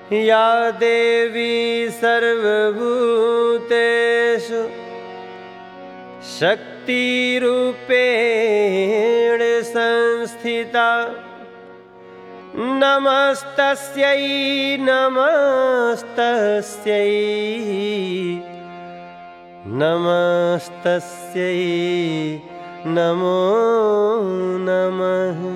या देवी सर्वभूतेषु शक्तिरूपेण संस्थिता नमस्तस्यै नमस्तस्यै नमस्तस्यै नमो नमः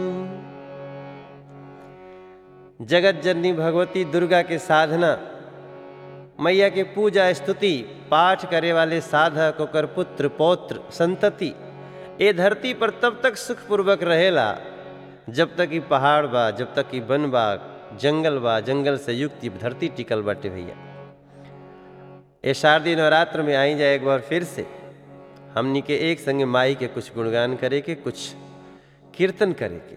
जगत जननी भगवती दुर्गा के साधना मैया के पूजा स्तुति पाठ करे वाले साधक ओकर पुत्र पौत्र संतति ए धरती पर तब तक सुखपूर्वक रहेला जब तक ई पहाड़ बा जब तक ई वन बा जंगल बा जंगल से युक्त ई धरती टिकल बाटे भैया ए शारदीय नवरात्र में आई जाए एक बार फिर से हमनी के एक संगे माई के कुछ गुणगान करे के कुछ कीर्तन करे के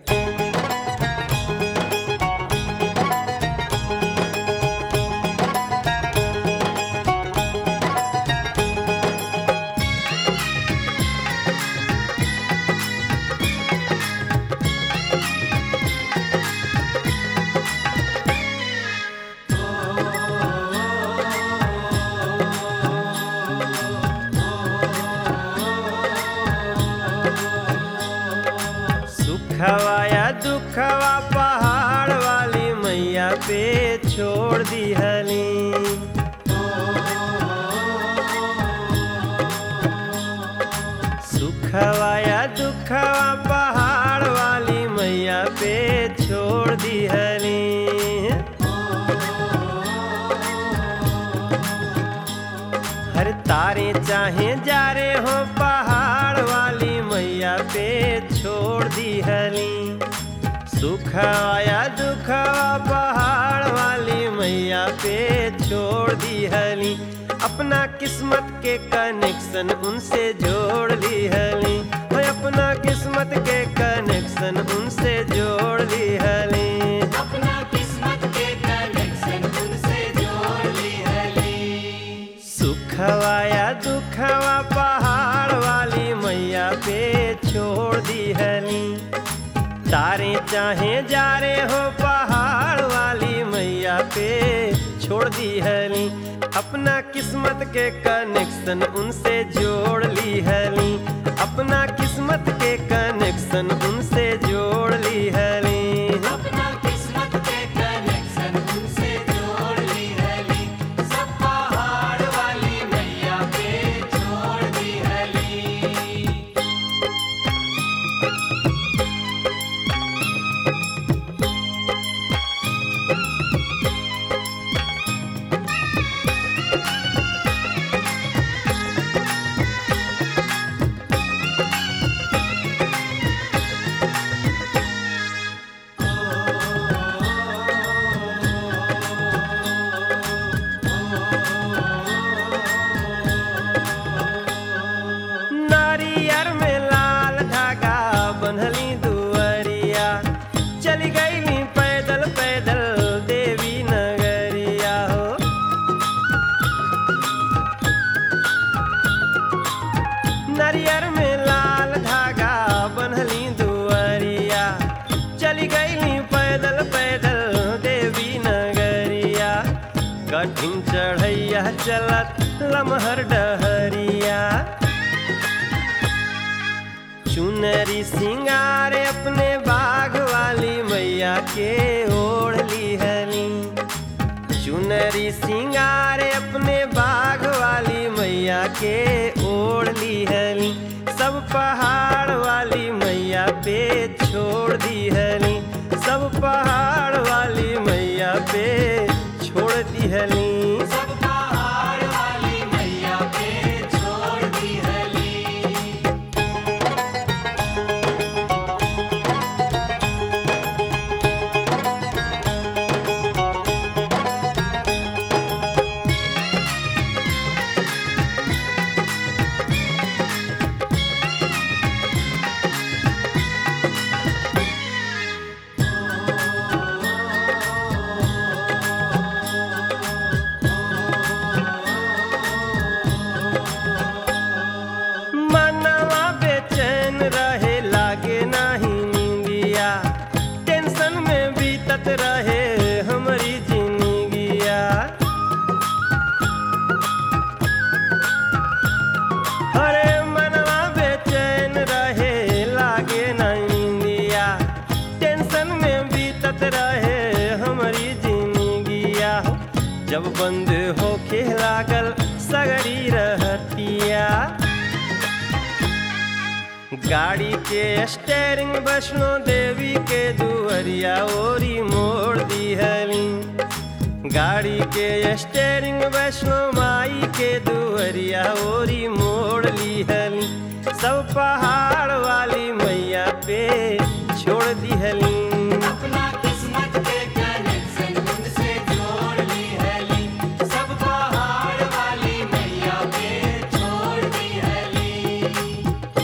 सुखवा या दुखवा पहाड़ वाली मैया पे छोड़ दी हली सुखवा या दुखवा पहाड़ वाली मैया पे छोड़ दी हली हर तारे चाहे जा रे हो पहाड़ वाली मैया पे छोड़ दी हली सुख आया दुख पहाड़ वाली मैया पे छोड़ दी हली अपना किस्मत के कनेक्शन उनसे जोड़ ली हली ओए अपना किस्मत के कनेक्शन उनसे जोड़ ली हली अपना किस्मत के कनेक्शन उनसे जोड़ ली हली सुखवा या दुखवा पहाड़ वाली मैया पे छोड़ दी हली तारे चाहे जा रे हो पहाड़ वाली मैया पे छोड़ दी हली अपना किस्मत के कनेक्शन उनसे जोड़ ली हली अपना किस्मत के कनेक्शन उनसे जोड़ ली हली अपना किस्मत के कनेक्शन उनसे जोड़ ली हली सब पहाड़ वाली मैया पे छोड़ दी हली नारियर में लाल धागा बन्हली दुअरिया चली गईली पैदल पैदल देवी नगरिया हो नारियर में लाल धागा बन्हली दुअरिया चली गईली पैदल पैदल देवी नगरिया कठिन चढ़ैया चलत लमहर डहरिया चुनरी सिंगार अपने बाग वाली मैया के ओढ़ ली हली चुनरी सिंगार अपने बाग वाली मैया के ओढ़ ली हली सब पहाड़ वाली मैया पे छोड़ दी हली सब पहाड़ वाली मैया पे छोड़ दी हली सब पहाड़ वाली मैया पे छोड़ दी हली बीतत रहे हमारी जिंदगिया हो जब बंद होके लागल सगरी रहतिया गाड़ी के स्टेरिंग वैष्णो देवी के दुअरिया ओरी मोड़ दिहली गाड़ी के स्टेरिंग वैष्णो माई के दुअरिया ओरी मोड़ लिहली सब पहाड़ वाली मैया पे छोड़ दिहली अपना किस्मत के कनेक्शन उनसे जोड़ ली हली सब पहाड़ वाली मैया पे छोड़ दी हली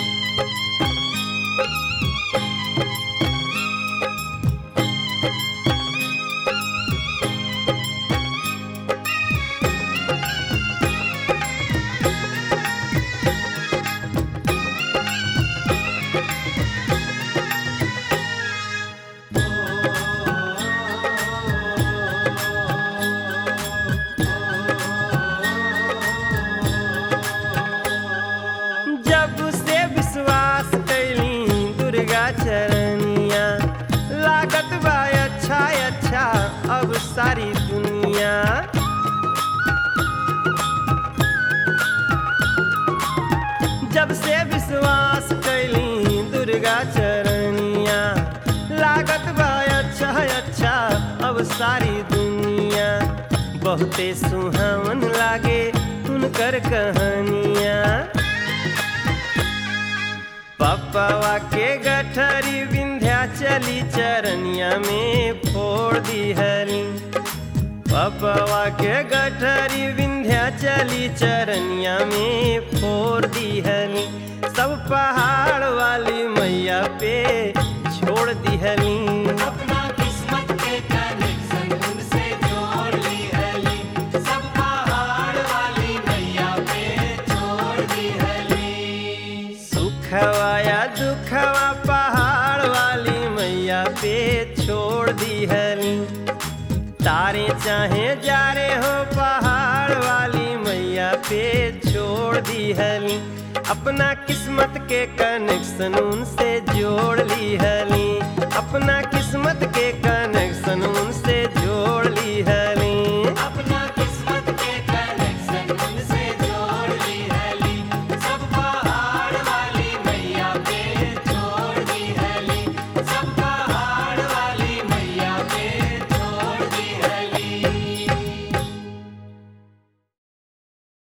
जब से विश्वास कैली दुर्गा चरनिया लागत बा अच्छा अच्छा अब सारी दुनिया जब से विश्वास कैली दुर्गा चरनिया लागत बा अच्छा अच्छा अब सारी दुनिया बहुते सुहावन लागे उनकर कहानिया पप्पवा के गठरी विंध्या चली चरनिया में फोड़ दिहली पप्पवा के गठरी विंध्या चली चरनिया में फोड़ दिहली सब पहाड़ वाली मैया पे छोड़ दिहली अपना किस्मत के कनेक्शन उनसे जोड़ ली हली सब पहाड़ वाली मैया पे छोड़ दी हली सुखवा या दुखवा पहाड़ वाली मैया पे छोड़ दिहली तारे चाहे जा रे हो पहाड़ वाली मैया पे छोड़ दिहली अपना किस्मत के कनेक्शन उनसे जोड़ ली हली अपना किस्मत के कनेक्शन